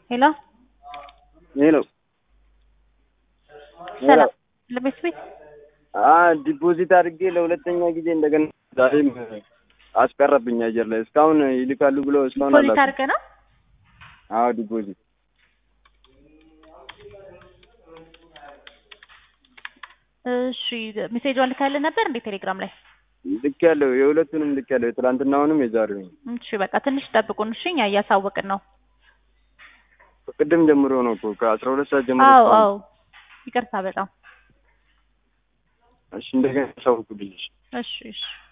ሄሎ ሄሎ ሰላም ለቤት ቤት ዲፖዚት አድርጌ ለሁለተኛ ጊዜ እንደገና ዛሬም አስቀረብኝ አየር ላይ እስካሁን ይልካሉ ብሎ እስካሁን ዲፖዚት አላኩም። አድርገህ ነው? አዎ ዲፖዚት እሺ ሜሴጇን ልካልህ ነበር እንዴ ቴሌግራም ላይ? ልክ ያለው የሁለቱንም ልክ ያለው የትላንትናውንም የዛሬውን እሺ በቃ ትንሽ ጠብቁን እሺ፣ እኛ እያሳወቅን ነው። ቅድም ጀምሮ ነው እኮ ከአስራ ሁለት ሰዓት ጀምሮ አዎ እስካሁን። አዎ ይቅርታ በጣም እሺ እንደገና ያሳውቁልኝ። እሺ እሺ